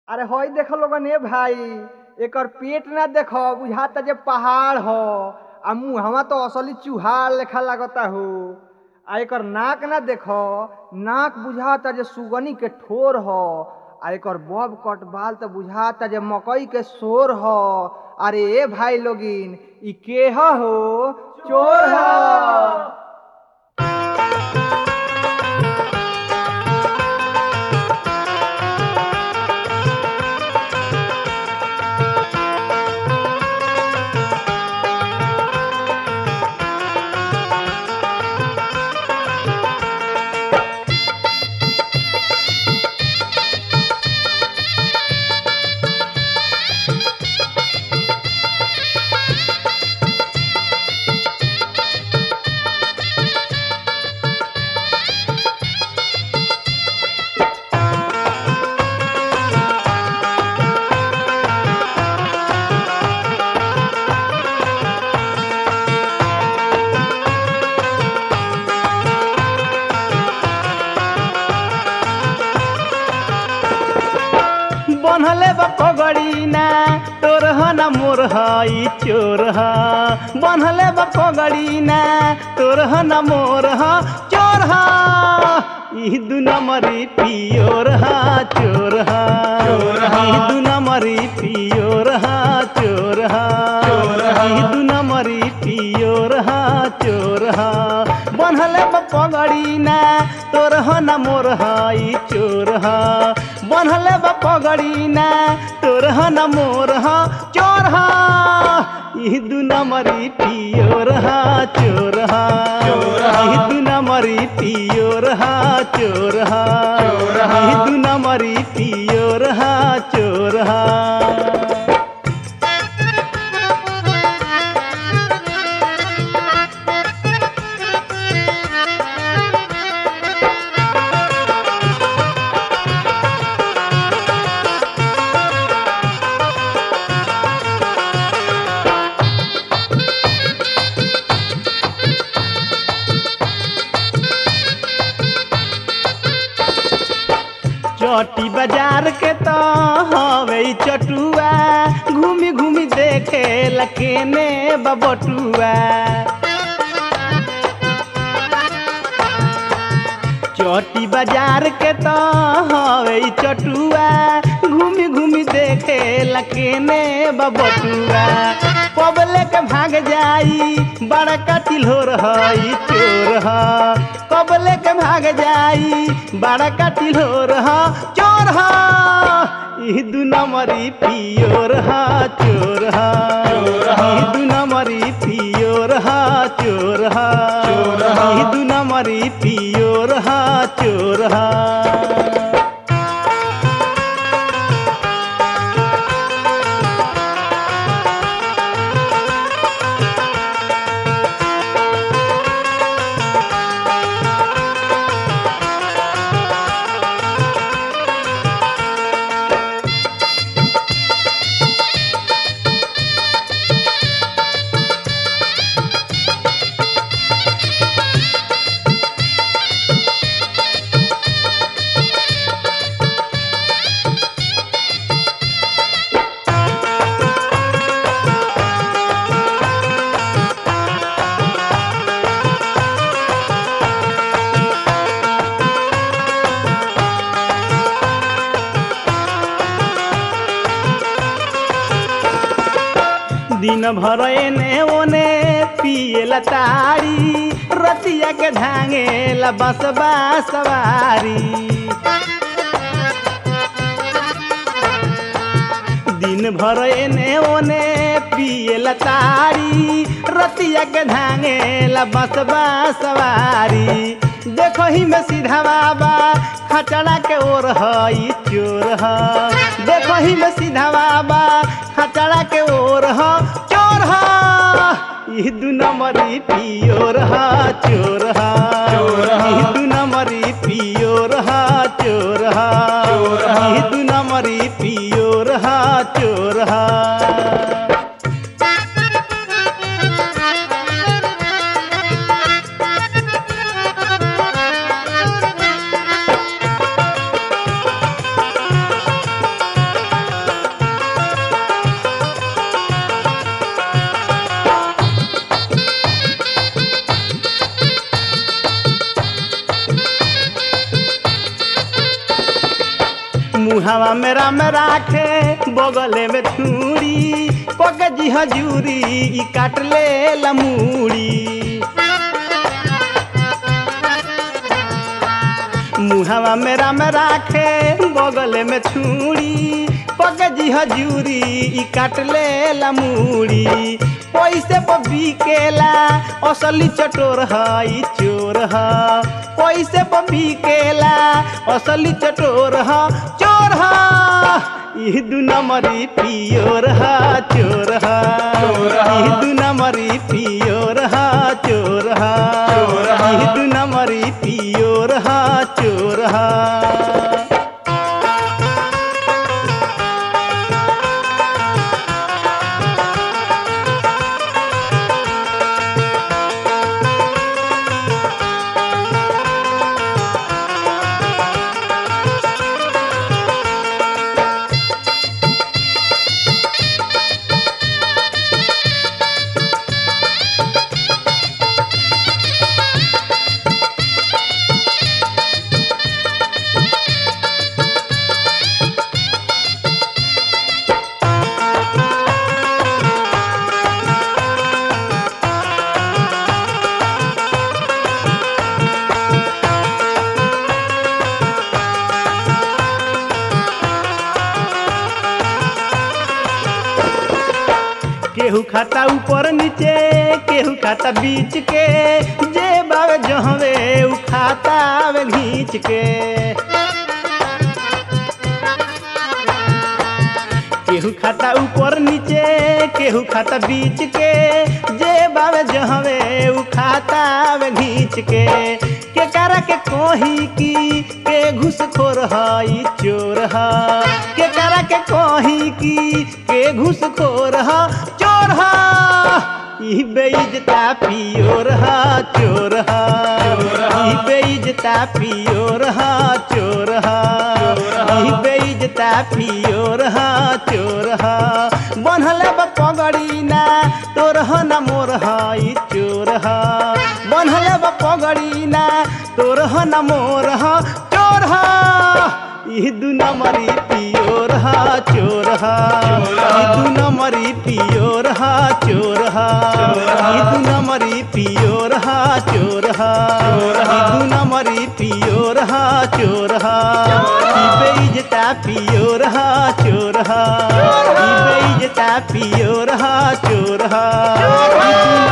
अरे हई देख लोगन ए भाई एकर पेट ना देख बुझाता जे पहाड़ ह आ मुहवा तो असली चूहा लेखा लागता हो आ एकर नाक ना देख नाक बुझाता जे सुगनी के ठोर ह आ एकर बब कट बाल तो बुझाता जे मकई के शोर ह अरे ए भाई लोगिन ई के ह हो चोर ह बनहले बा पगड़ी ना तोर ह ना मोर ह ई चोर ह बनहले बा पगड़ी ना तोर ह ना मोर ह चोर ह ई दू नंबरी पियोर ह चोर ह चोर ह। ई दू नंबरी पियोर ह चोर ह चोर ह। ई दू नंबरी पियोर ह चोर ह बनहले बा पगड़ी ना तोर ह ना मोर ह ई चोर ह बनहले बा पगड़ी ना तोर ह ना मोर ह चोर ह ई दू नंबरी पियोर ह चोर ह चोर ह। ई दू नंबरी पियोर ह चोर ह चोर ह। ई दू नंबरी पियोर ह चोर ह चटी बाजार के तो हवे ई चटुआ घूमी घूमी देखे लकेने बबटुआ चटी बाजार के तो हवे ई चटुआ घूमी घूमी देखे लकेने बबटुआ कबले के भाग जाई बड़का तिल्होर हई चोर ह कबले के भाग जाई बड़का तिल्होर ह चोर ह ई दू नंबरी पियोर ह चोर ह चोर ह। ई दू नंबरी पियोर ह चोर ह चोर ह। ई दू नंबरी पियोर ह चोर ह दिन भर एने ओने पिएला तारी रतिया के धांगेला बसबा सवारी दिन भर एने ओने पिएला तारी रतिया के धांगेला बसबा सवारी देखो ही में सीधा बाबा खचड़ा के ओर हई चोर ह देखो ही में सीधा बाबा खचड़ा के ओर ह चोर ह ई दू नंबरी पियोर ह चोर ह चोर ह। ई दू नंबरी पियोर ह चोर ह चोर ह। ई दू नंबरी पियोर ह चोर ह Thank you. मुहावा में राम राखे बगले में छुरी पग जी हजूरी ई काट ले लमूड़ी मुहावा में राम राखे बगले में छुरी पग जी हजूरी ई काट ले लमूड़ी पैसे पर बिकेला असली चटोर ह ई चोर ह पैसे पर बिकेला असली चटोर ह चोर ह ई दू नंबरी पियोर ह चोर ह चोर ह। ई दू नंबरी पियोर ह चोर ह चोर ह। ई दू नंबरी पियोर ह चोर ह केहू खाता ऊपर नीचे केहू खाता बीच के जे बावे जहवे उ खाता आवे घींच के केहू खाता ऊपर नीचे केहू खाता बीच के जे बावे जहवे उ खाता आवे घींच के के करा के कोही की के घुसखोर हई चोर ह के करा के कोही की के घुसखोर ह चोर ह ई बेइज्जता पियोर ह चोर ह चोर ह। ई बेइज्जता पियोर ह चोर ह ई बेइज्जता पियोर ह चोर ह बनहल बा पगड़ी ना तोर ह ना मोर ह ई चोर ह बनहल बा पगड़ी ना तोर ह ना मोर ह चोर ह ई दू नंबरी पियोर ह चोर ह ई दू नंबरी पियोर ह चोर ह ई दू नंबरी पियोर ह चोर ह ई दू नंबरी पियोर ह चोर ह ई बेइज्जता पियोर ह चोर ह ई बेइज्जता पियोर ह चोर ह ई दू